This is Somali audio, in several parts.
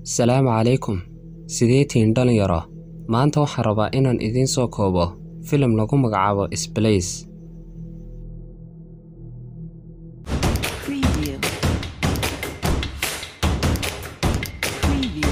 salaamu calaykum sidee tihiin dhalinyaro maanta waxaan rabaa inaan idiin soo koobo filim lagu magacaabo sblace Preview. Preview.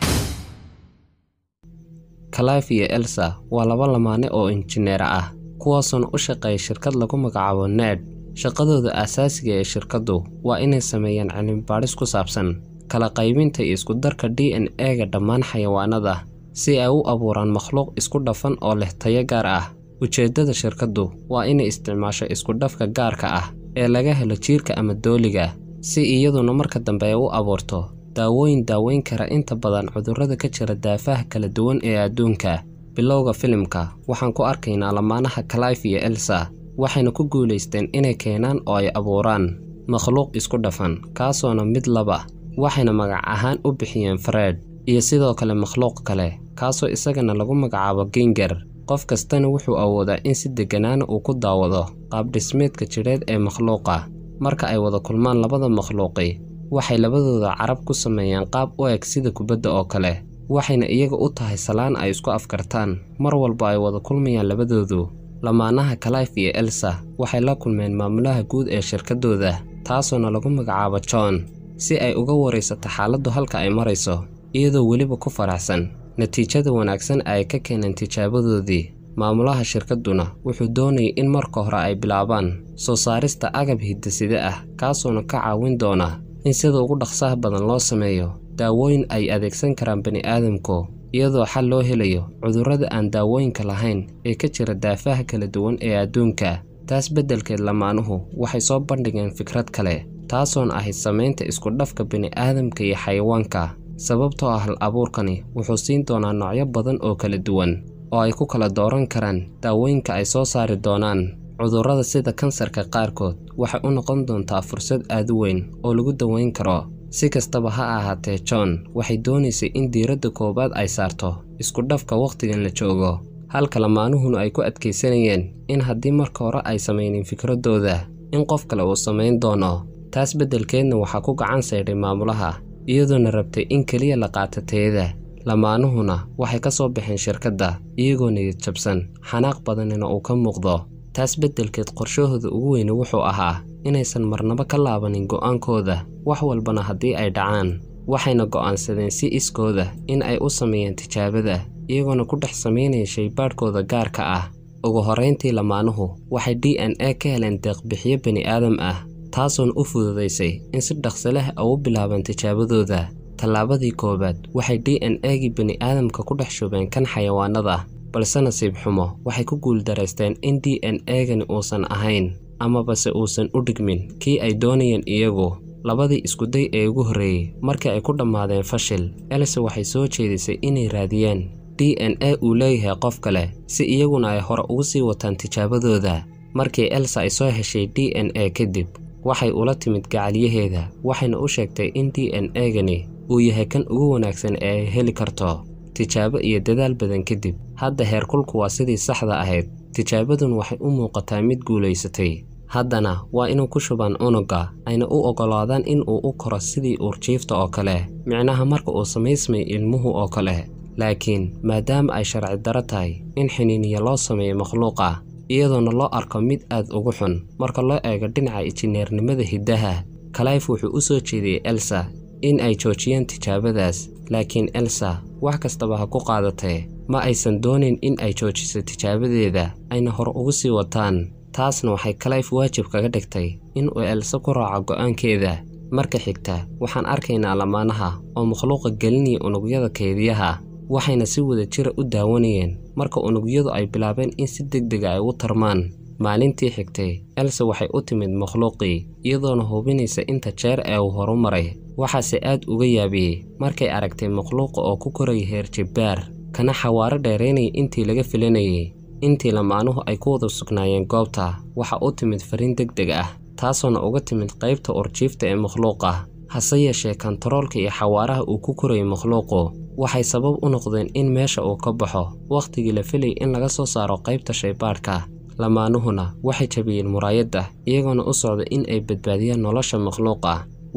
kalaif iyo elsa waa laba lamaane oo injineer ah kuwaasoona u shaqeeya shirkad lagu magacaabo ned shaqadooda aasaasiga ee shirkaddu waa inay sameeyaan cilmibaadhis ku saabsan kala qaybinta iyo iskudarka d n e-ga dhammaan xayawaanada si ay u abuuraan makhluuq isku dhafan oo leh tayo gaar ah ujeeddada shirkaddu waa inay isticmaasho iskudhafka gaarka ah ee laga helo jiirka ama dooliga si iyaduna marka dambe ay u abuurto daawooyin daaweyn kara inta badan cudurrada ka jira daafaha kala duwan ee adduunka bilowga filimka waxaan ku arkaynaa lamaanaha kalaif iyo elsa waxayna ku guulaysteen inay keenaan oo ay abuuraan makhluuq isku dhafan kaasoona mid laba waxayna magac ahaan u bixiyeen fred iyo sidoo kale makhluuq kale kaasoo isagana lagu magacaabo ginger qof kastana wuxuu awoodaa in si degganaana uu ku daawado qaabdhismeedka jidheed ee makhluuqa marka ay wada kulmaan labada makhluuqi waxay labadooda carab ku sameeyaan qaab u eg sida kubadda oo kale waxayna iyaga u tahay salaan ay isku afkartaan mar walba ay wada kulmayaan labadoodu lamaanaha kalaif iyo elsa waxay la kulmeen maamulaha guud ee shirkaddooda taasoona lagu magacaabo john si ay uga waraysato xaaladdu halka ay marayso iyadoo weliba ku faraxsan natiijada wanaagsan ay ka keeneen tijaabadoodii maamulaha shirkadduna wuxuu doonayay in marka hore ay bilaabaan soo saarista agab hidaside ah kaasoona ka caawin doona in sida ugu dhaqsaha badan loo sameeyo daawooyin ay adeegsan karaan bani'aadamku iyadoo xal loo helayo cudurrada aan daawooyinka lahayn ee ka jira daafaha kala duwan ee adduunka taas beddelkeed lamaanuhu waxay soo bandhigeen fikrad kale taasoon ahayd samaynta iskudhafka bini'aadamka iyo xayawaanka sababtoo ah hal abuurkani wuxuu siin doonaa noocyo badan oo kala duwan oo ay ku kala dooran karaan daawooyinka ay soo saari doonaan cudurrada sida kansarka qaarkood waxay u noqon doontaa fursad aad u weyn oo lagu daweyn karo si kastaba ha ahaatee john waxay doonaysay in diiradda koowaad ay saarto iskudhafka wakhtigan la joogo halka lamaanuhuna ay ku adkaysanayeen in haddii marka hore ay samaynin fikraddooda in qof kale uu samayn doono taas beddelkeedna waxaa ku gacan saydhay maamulaha iyadoona rabtay in keliya la qaato tayada lamaanuhuna waxay ka soo baxeen shirkadda iyagoo niyad jabsan xanaaq badanina uu ka muuqdo taas beddelkeed qorshahooda ugu weyne wuxuu ahaa inaysan marnaba ka laabanin go'aankooda wax walbana haddii ay dhacaan waxayna go'aansadeen si iskooda in ay u sameeyaan tijaabada iyagoona ku dhex samaynaya shaybaadhkooda gaarka ah ugu horrayntii lamaanuhu waxay d n e ka heleen deeqbixiyo bani'aadam ah taasoona u fududaysay in si dhaqso leh ay u bilaabaan tijaabadooda tallaabadii koowaad waxay d n e-gii bani'aadamka ku dhex shubeen kan xayawaanada balse nasiib xumo waxay ku guuldaraysteen in d n e-gani uusan ahayn amabase uusan u dhigmin kii ay doonayeen iyagu labadii iskuday ee ugu horreeyey markii ay ku dhammaadeen fashil else waxay soo jeedisay inay raadiyaan d n e uu leeyahay qof kale si iyaguna ay hore ugu sii wataan tijaabadooda markii elsa ay soo heshay d n e kadib waxay ula timid gacalyaheeda waxayna u sheegtay in d n e-gani uu yahay kan ugu wanaagsan ee ay heli karto tijaabo iyo dadaal badan kadib hadda heerkulku waa sidii saxda ahayd tijaabadun waxay u muuqataa mid guulaysatay haddana waa inuu ku shubaan unugga ayna u oggolaadaan in uu u koro sidii uurjiifta oo kale micnaha marka uu samaysmay ilmuhu oo kale laakiin maadaama ay sharci daro tahay in xiniiniya loo sameeyo makhluuqa iyadoona loo arko mid aad ugu xun marka loo eego dhinaca injineernimada hiddaha kalayf wuxuu u soo jeediyey elsa in ay joojiyaan tijaabadaas laakiin elsa wax kastaba ha ku qaadatee ma aysan doonayn in ay joojiso tijaabadeeda ayna hor ugu sii wataan taasna waxay kalayf waajib kaga dhigtay in uu elsa ku raaco go'aankeeda marka xigta waxaan arkaynaa lamaanaha oo makhluuqa gelinaya unugyada kaydiyaha waxayna si wada jira u daawanayeen marka unugyadu ay bilaabeen in si deg dega ay u tarmaan maalintii xigtay elsa waxay u timid makhluuqii iyadoona hubinaysa inta jeer ee uu horu maray waxaase aad uga yaabiyey markay aragtay makhluuqa oo ku koraya heer jibbaar kana xawaaro dheeraynaya intii laga filanayay intii lamaanuhu ay ku wada sugnaayeen goobta waxa u timid fariin deg deg ah taasoona uga timid qaybta urjiifta ee makhluuqa hase yeeshee kantaroolka iyo xawaaraha uu ku korayay makhluuqu waxay sabab u noqdeen in meesha uu ka baxo wakhtigii la filayay in laga soo saaro qaybta shaybaadhka lamaanuhuna waxay jabiyeen muraayadda iyagoona u socda in ay badbaadiyaan nolosha makhluuqa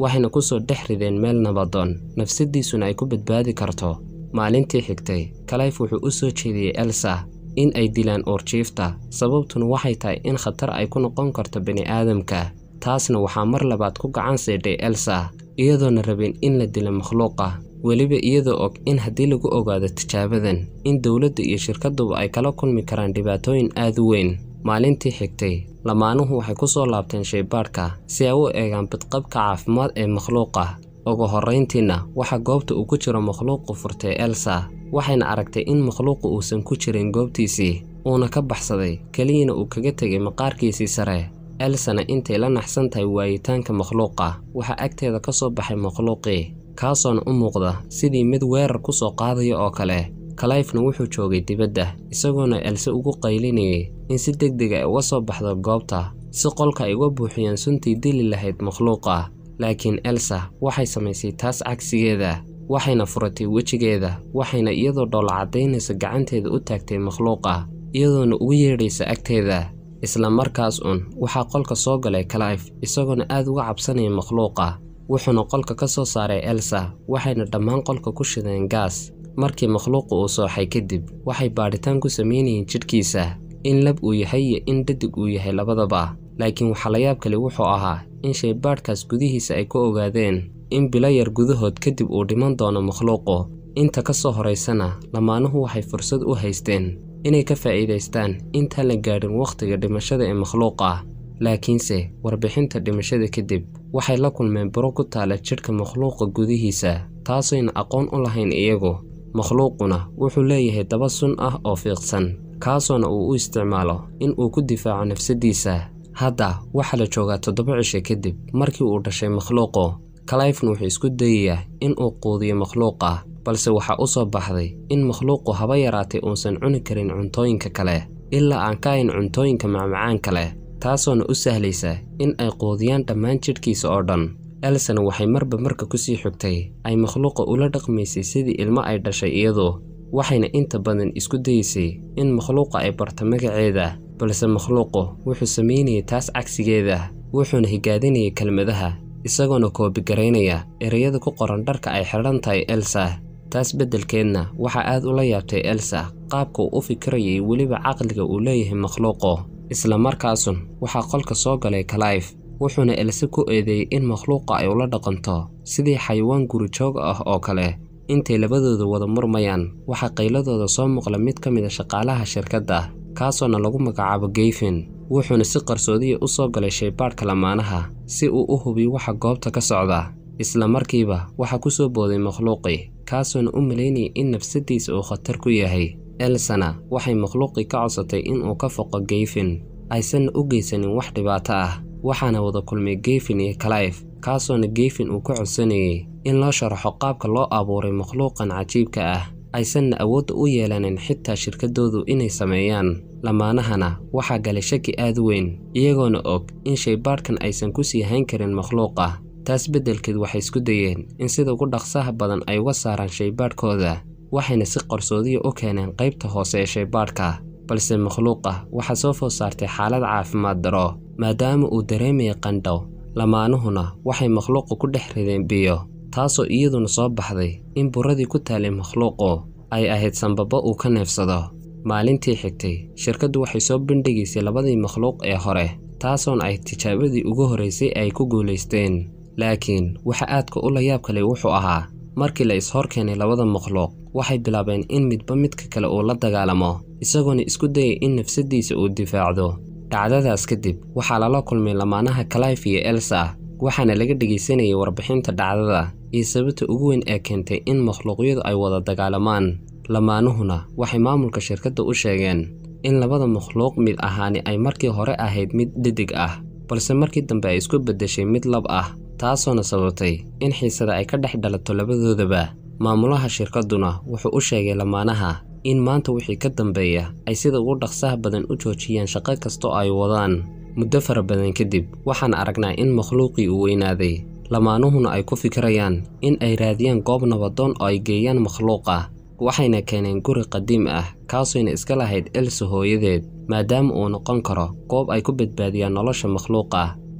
waxayna ku soo dhex rideen meel nabadoon nafsadiisuna ay ku badbaadi karto maalintii xigtay kalayf wuxuu u soo jeediyey elsa in ay dilaan uurjiifta sababtuna waxay tahay in khatar ay ku noqon karto bini'aadamka taasna waxaa mar labaad ku gacan siidhay elsa iyadoona rabin in la dilo makhluuqa weliba iyadoo og in haddii lagu ogaado tijaabadan in dowladda iyo shirkadduba ay kala kulmi karaan dhibaatooyin aad u weyn maalintii xigtay lamaanuhu waxay ku soo laabteen shaybaadhka si ay u eegaan bidqabka caafimaad ee makhluuqa ugu horrayntiina waxaa goobta uu ku jiro makhluuqu furtay elsa waxayna aragtay in makhluuqu uusan ku jirin goobtiisii uuna ka baxsaday keliyana uu kaga tegay maqaarkiisii sare elsana intay la naxsan tahay waayitaanka makhluuqa waxaa agteeda ka soo baxay makhluuqii kaasoona u muuqda sidii mid weerar ku soo qaadaya oo kale kalayfna wuxuu joogay dibadda isagoona else ugu qaylinayay in si deg deg ay uga soo baxdo goobta si qolka ay uga buuxiyaan suntii dili lahayd makhluuqa laakiin elsa waxay samaysay taas cagsigeeda waxayna furatay wejigeeda waxayna iyadoo dhoola caddaynaysa gacanteeda u taagtay makhluuqa iyadoona ugu yeedhaysa agteeda isla markaas un waxaa qolka soo galay kalayf isagoona aad uga cabsanaya makhluuqa wuxuuna qolka ka soo saaray elsa waxayna dhammaan qolka ku shideen gaas markii makhluuqa uu sooxay kadib waxay baadhitaan ku samaynayeen jidhkiisa in lab uu yahay iyo in dhadig uu yahay labadaba laakiin waxaa la yaab kale wuxuu ahaa in shaybaadhkaas gudihiisa ay ku ogaadeen in bilo yar gudahood kadib uu dhiman doono makhluuqu inta ka soo horaysana lamaanuhu waxay fursad u haysteen inay ka faa'iidaystaan intaan la gaadhin wakhtiga dhimashada ee makhluuqa laakiinse warbixinta dhimashada kadib waxay la kulmeen buro ku taala jidhka makhluuqa gudihiisa taasayna aqoon u lahayn iyagu makhluuquna wuxuu leeyahay daba sun ah oo fiiqsan kaasoona uu u isticmaalo in uu ku difaaco nafsaddiisa hadda waxaa la joogaa toddoba cisho kadib markii uu dhashay makhluuqu kalayfna wuxuu isku dayayaa in uu quudiyo makhluuqa balse waxaa u soo baxday in makhluuqu haba yaraatay uusan cuni karin cuntooyinka kale ilaa aan ka hayn cuntooyinka macmacaan kale taasoona u sahlaysa in ay quudiyaan dhammaan jidhkiisa oo dhan elsana waxay marba marka kusii xigtay ay makhluuqa ula dhaqmaysay sidii ilmo ay dhashay iyadu waxayna inta badan isku dayaysay in makhluuqa ay barto magaceeda balse makhluuqu wuxuu samaynayay taas cagsigeeda wuxuuna higaadinayay kelmadaha isagoona koobigaraynaya ereyada ku qoran dharka ay xidhan tahay elsa taas beddelkeedna waxaa aad ula yaabtay elsa qaabka uu u fikirayay weliba caqliga uu leeyahay makhluuqu isla markaasun waxaa qolka soo galay kalayf wuxuuna else ku eedeeyey in makhluuqa ay ula dhaqanto sidii xayawaan gurijoog ah oo kale intay labadooda wada murmayaan waxaa qayladooda soo muuqla mid ka mid a shaqaalaha shirkadda kaasoona lagu magacaabo geyfin wuxuuna si qarsoodiya u soo galay shaybaadhka lamaanaha si uu u hubiyo waxa goobta ka socda isla markiiba waxaa ku soo booday makhluuqii kaasoona u malaynayay in nafsaddiisa uu khatar ku yahay elsana waxay makhluuqii ka codsatay in uu ka foqo geyfin aysanna u geysanin wax dhibaato ah waxaana wada kulmay geyfin iyo kalayf kaasoona geyfin uu ka codsanayay in loo sharaxo qaabka loo abuuray makhluuqan cajiibka ah aysanna awoodda u yeelanin xitaa shirkaddoodu inay sameeyaan lamaanahana waxaa galay shaki aad u weyn iyagoona og in shaybaadhkan aysan ku sii hayn karin makhluuqa taas beddelkeed waxay isku dayeen in sida ugu dhaqsaha badan ay uga saaraan shaybaadhkooda waxayna si qarsoodiya u keeneen qaybta hoose ee shaybaadhka balse makhluuqa waxaa soo food saartay xaalad caafimaad daro maadaama uu dareemayay qandhow lamaanuhuna waxay makhluuqa ku dhex rideen biyo taasoo iyaduna soo baxday in buradii ku taalay makhluuqu ay ahayd sanbabo uu ka neefsado maalintii xigtay shirkaddu waxay soo bandhigaysay labadii makhluuq ee hore taasoona ay tijaabadii ugu horraysay ay ku guulaysteen laakiin waxa aadka u la yaab kalay wuxuu ahaa markii la is-hor keenay labada makhluuq waxay bilaabeen in midba midka kale uu la dagaalamo isagoona isku dayay in nafsaddiisa uu difaacdo dhacdadaas kadib waxaa lala kulmay lamaanaha kalayf iyo elsa waxaana laga dhegaysanayay warbixinta dhacdada iyo sababta ugu weyn ee keentay in makhluuqyadu ay wada dagaalamaan lamaanuhuna waxay maamulka shirkadda u sheegeen in labada makhluuq mid ahaani ay markii hore ahayd mid dhedig ah balse markii dambe ay isku beddeshay mid lab ah taasoona sababtay in xiisada ay ka dhex dhalato labadoodaba maamulaha shirkadduna wuxuu u sheegay lamaanaha in maanta wixii ka dambeeya ay sida ugu dhaqsaha badan u joojiyaan shaqo kastoo ay wadaan muddo fara badan kadib waxaan aragnaa in makhluuqii uu weynaaday lamaanuhuna ay ku fikirayaan in ay raadiyaan goob nabadoon oo ay geeyaan makhluuqa waxayna keeneen guri qadiim ah kaasooyna iska lahayd elsa hooyadeed maadaama uu noqon karo goob ay ku badbaadiyaan nolosha makhluuqa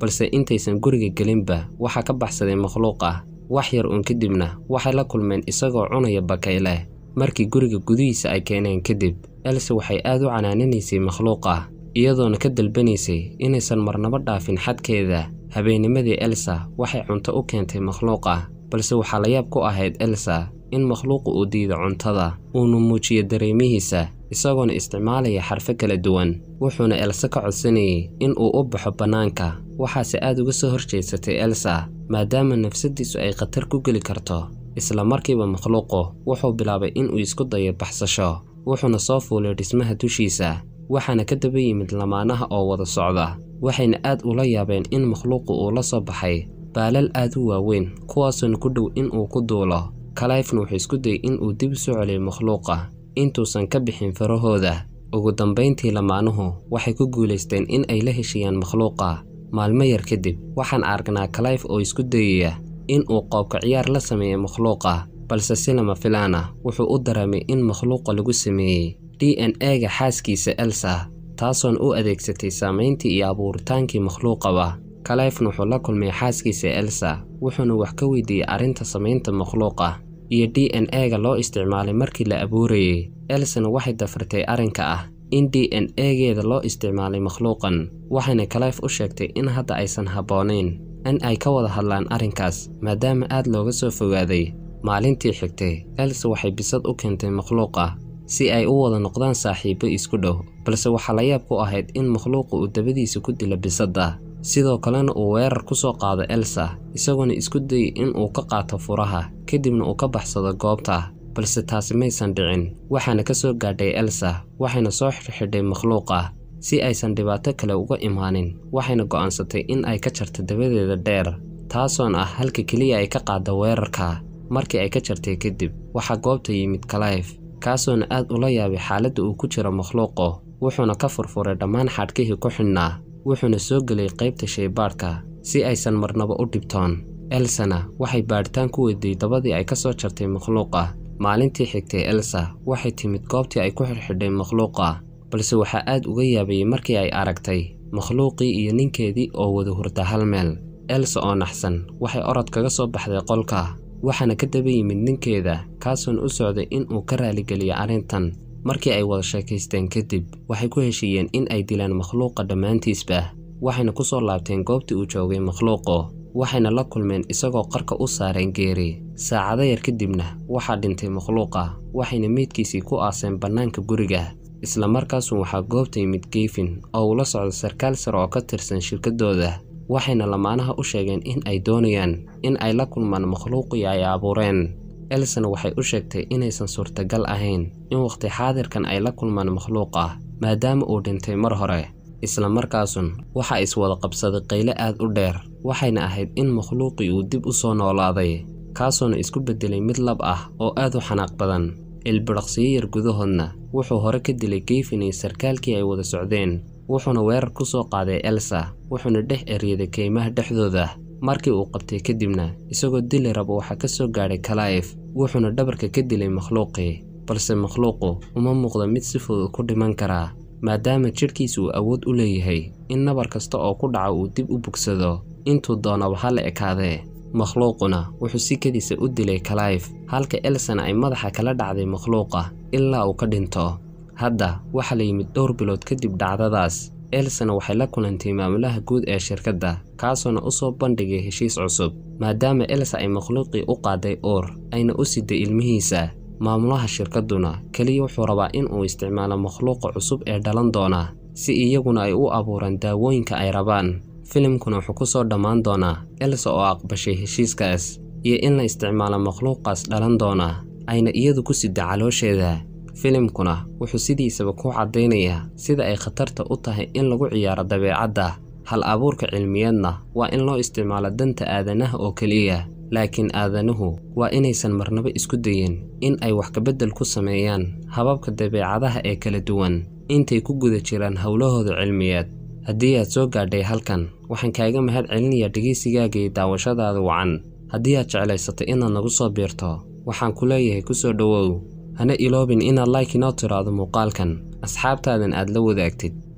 balse intaysan guriga gelinba waxaa ka baxsaday makhluuq ah wax yar uun kadibna waxay la kulmeen isagoo cunaya bakayle markii guriga gudihiisa ay keeneen kadib else waxay aad u canaaninaysay makhluuqa iyadoona ka dalbanaysay inaysan marnabo dhaafin xadkeeda habeennimadii elsa waxay cunto u keentay makhluuqa balse waxaa la yaab ku ahayd elsa in makhluuqu uu diido cuntada uuna muujiyo dareemihiisa isagoona isticmaalaya xarfo kala duwan wuxuuna elsa ka codsanayay in uu u baxo bannaanka waxaase aad uga soo horjeedsatay elsa maadaama nafsaddiisu ay khatar ku geli karto isla markiiba makhluuqu wuxuu bilaabay inuu isku dayo baxsasho wuxuuna soo fuulay dhismaha dushiisa waxaana ka daba yimid lamaanaha oo wada socda waxayna aad ula yaabeen in makhluuqu uu la soo baxay baalal aad u waaweyn kuwaasoona ku dhow in uu ku duulo kalayfna wuxuu isku dayay in uu dib u soo celiyo makhluuqa intuusan ka bixin farahooda ugu dambayntii lamaanuhu waxay ku guulaysteen in ay la heshiiyaan makhluuqa maalmo yar kadib waxaan aragnaa kalayf oo isku dayaya in uu qoobka ciyaar la sameeyo makhluuqa balse si lama filaan ah wuxuu u dareemay in makhluuqa lagu sameeyey d n e-ga xaaskiisa elsa taasoona u adeegsatay saamayntii iyo abuuritaankii makhluuqaba kalayfna wuxuu la kulmay xaaskiisa elsa wuxuuna wax ka weydiiyey arrinta samaynta makhluuqa iyo d n e-ga loo isticmaalay markii la abuurayey elsana waxay dafartay arrinka ah in d n e-geeda loo isticmaalay makhluuqan waxayna kalayf u sheegtay in hadda aysan habboonayn in ay ka wada hadlaan arrinkaas maadaama aad looga soo fogaaday maalintii xigtay elsa waxay bisad u keentay makhluuqa si ay u wada noqdaan saaxiibbo isku dhow balse waxaa la yaab ku ahayd in makhluuqa uu dabadiisa ku dilo bisadda sidoo kalena uu weerar ku soo qaado elsa isagoona isku dayay in uu ka qaato furaha kadibna uu ka baxsado goobta balse taasi maysan dhicin waxaana ka soo gaadhay elsa waxayna soo xidhxidhay makhluuqa si aysan dhibaato kale uga imaanin waxayna go'aansatay in ay ka jarto dabadeeda dheer taasoon ah halka keliya ay ka qaadda weerarka markii ay ka jartay kadib waxaa goobta yimid kalayf kaasoona aad ula yaabay xaaladda uu ku jiro makhluuqu wuxuuna ka furfuray dhammaan xadhkihii ku xidhnaa wuxuuna soo gelay qaybta shaybaadhka si aysan marnaba u dhibtoon elsana waxay baadhitaan ku weyday dabadii ay ka soo jartay makhluuqa maalintii xigtay elsa waxay timid goobtii ay ku xidhxidhay makhluuqa balse waxaa aad uga yaabayey markii ay aragtay makhluuqii iyo ninkeedii oo wada hurda hal meel elsa oo naxsan waxay orod kaga soo baxday qolka waxaana ka daba yimid ninkeeda kaasoona u socday in uu ka raaligeliyo arrintan markii ay wada sheekaysteen kadib waxay ku heshiiyeen in ay dilaan makhluuqa dhammaantiisba waxayna ku soo laabteen goobtii uu joogay makhluuqu waxayna la kulmeen isagoo qarka u saareen geeri saacado yar kadibna waxaa dhintay makhluuqa waxayna meydkiisii ku aaseen bannaanka guriga isla markaasu waxaa goobta yimid geefin oo uu la socdo sarkaal sare oo ka tirsan shirkaddooda waxayna lamaanaha u sheegeen in ay doonayaan in ay la kulmaan makhluuqii ay abuureen elsana waxay u sheegtay inaysan suurtagal ahayn in wakhti xaadirkan ay la kulmaan makhluuqa maadaama uu dhintay mar hore isla markaasun waxaa iswada qabsaday qayle aad u dheer waxayna ahayd in makhluuqii uu dib u soo noolaaday kaasoona isku beddelay mid lab ah oo aad u xanaaq badan ilbidhaqsiyo yar gudahoodna wuxuu hore ka dilay geefin iyo sarkaalkii ay wada socdeen wuxuuna weerar ku soo qaaday elsa wuxuuna dhex eryaday kaymaha dhexdooda markii uu qabtay kadibna isagoo dili raba waxaa ka soo gaadhay kalayf wuxuuna dhabarka ka dilay makhluuqii balse makhluuqu uma muuqda mid si fudud ku dhiman karaa maadaama jidhkiisa uu awood u leeyahay in nabar kasta oo ku dhaca uu dib u bogsado intuu doonaba ha la ekaadee makhluuquna wuxuu si kadiisa u dilay kalayf halka elsana ay madaxa kala dhacday makhluuqa ilaa uu ka dhinto hadda waxaa la yimid dhowr bilood kadib dhacdadaas elsana waxay la kulantay maamulaha guud ee shirkadda kaasoona u soo bandhigay heshiis cusub maadaama elsa ay makhluuqii u qaaday uur ayna u siday ilmihiisa maamulaha shirkadduna keliya wuxuu rabaa in uu isticmaalo makhluuqa cusub ee dhalan doona si iyaguna ay u abuuraan daawooyinka ay rabaan filimkuna wuxuu ku soo dhammaan doonaa elsa oo aqbashay heshiiskaas iyo in la isticmaalo makhluuqaas dhalan doona ayna iyadu ku sida caloosheeda filimkuna wuxuu sidiisaba ku caddaynayaa sida ay khatarta u tahay in lagu ciyaaro dabeecadda hal abuurka cilmiyeedna waa in loo isticmaalo danta aadanaha oo keliya laakiin aadanuhu waa inaysan marnaba isku dayin in ay wax kabeddel ku sameeyaan hababka dabeecadaha ee kala duwan intay ku guda jiraan howlahooda cilmiyeed haddii aad soo gaadhay halkan waxaan kaaga mahad celinayaa dhegaysigaaga iyo daawashadaada wacan haddii aad jeclaysatay inaad nagu soo biirto waxaan ku leeyahay ku soo dhowow hana iloobin inaad like inoo tiraahdo muuqaalkan asxaabtaadan aad la wadaagtid